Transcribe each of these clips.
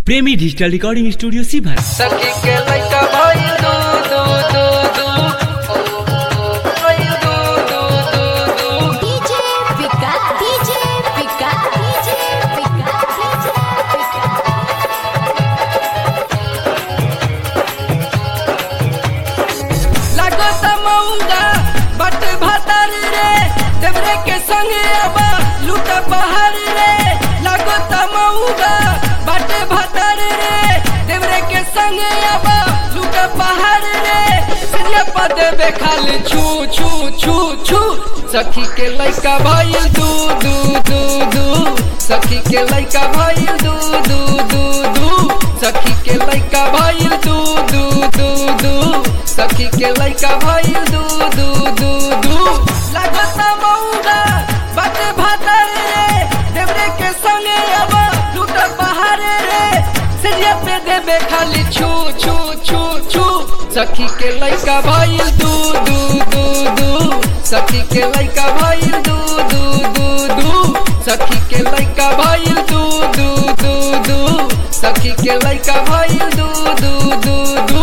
प्रेमी digital recording studio सीभर सखी के लइका भइल दू दू दू दू भइल दू दू दू दू डीजे पिका डीजे पिका डीजे पिका लागत मऊंगा बट भतर रे देवरे के संगे अब लूट पहाड़ रे लागत मऊंगा बट भतर रे देवरे के संगे अब लूट पहाड़ रे सिरिया पद बे खाली छू छू छू छू सखी के लइका भइल दू दू दू दू सखी के लइका भइल दू दू दू दू सखी के लइका भइल दू दू दू दू सखी के लइका भइल दू दू दू दू लागत मऊगा बट भातर रे देवरे के संगे अब लूट पहाड़ रे सिरिया पे देबे खाली छू छू छू छू सखी के लइका भइल दू दू दू दू सखी के लइका भइल दू दू दू दू सखी के लइका भइल दू दू दू दू सखी के लइका भइल दू दू दू दू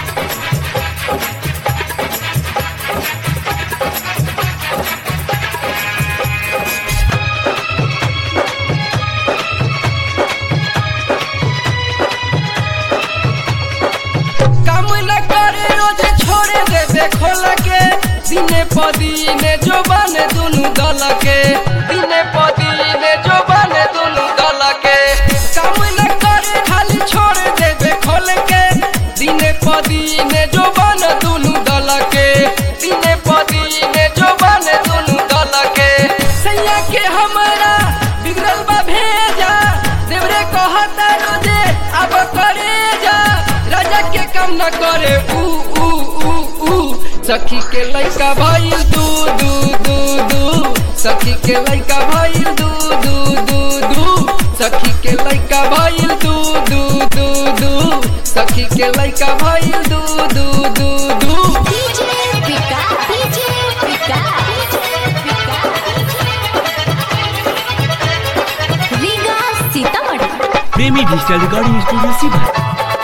काम न करे रोज छोड़े देबे खोल के दिने पदीने जो बने दुनु दल के दिने पदीने जो बने दुनु दल के काम न करे खाली छोड़े देबे खोल के दिने पदीने जो बने दुनु दल के दिने पदीने जो बने दुनु दल के सैया के हमरा बिगड़ल बा भेजा देवरे कहता रोजे अब करे जा राजा के काम न करे ऊ ऊ ऊ ऊ सखी के लइका भइल दू दू दू दू सखी के लइका भइल दू दू दू दू सखी के लइका भइल दू दू दू दू सखी के लइका भइल दू दू दू दू डीजे पिका डीजे पिका डीजे पिका Riga Sitamarhi Premi digital recording studio सीभर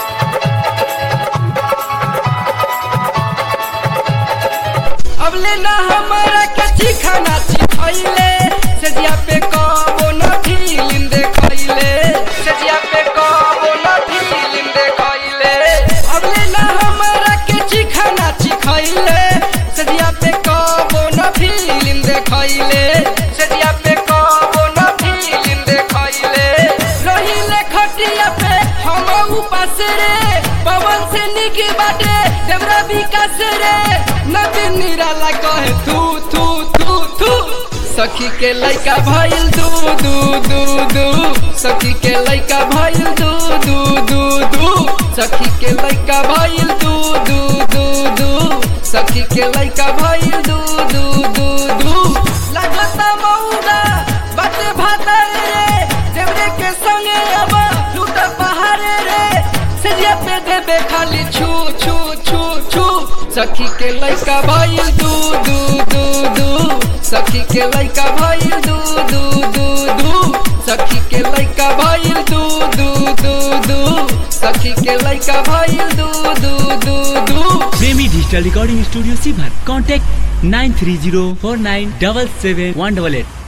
अब लेना हमारा कच्ची खाना चिखैले सजिया पे कबो न फिल्म देखैले सजिया पे कबो न फिल्म देखैले अब लेना हमारा कच्ची खाना चिखैले सजिया पे कबो न फिल्म देखैले सजिया पे कबो न फिल्म देखैले रहिले खटिया पे हम उपास रे पवन से निक बाटे देवरा विकास रे नदी निराला कहे तू तू तू तू सखी के लइका भइल दू दू दू दू सखी के लइका भइल दू दू दू दू सखी के लइका भइल दू दू दू दू सखी के लइका भइल दू दू दू दू लागत मऊगा बट भातर रे देवरे के संगे अब लूट पहाड़ रे सरिया पे देबे खाली छू छू छू छू सखी के लइका भइल दू दू दू दू सखी के लइका भइल दू दू दू दू सखी के लइका भइल दू दू दू दू सखी के लइका भइल दू दू दू दू प्रेमी डिजिटल रिकॉर्डिंग स्टूडियो सीभर contact nine three zero four nine double seven one double at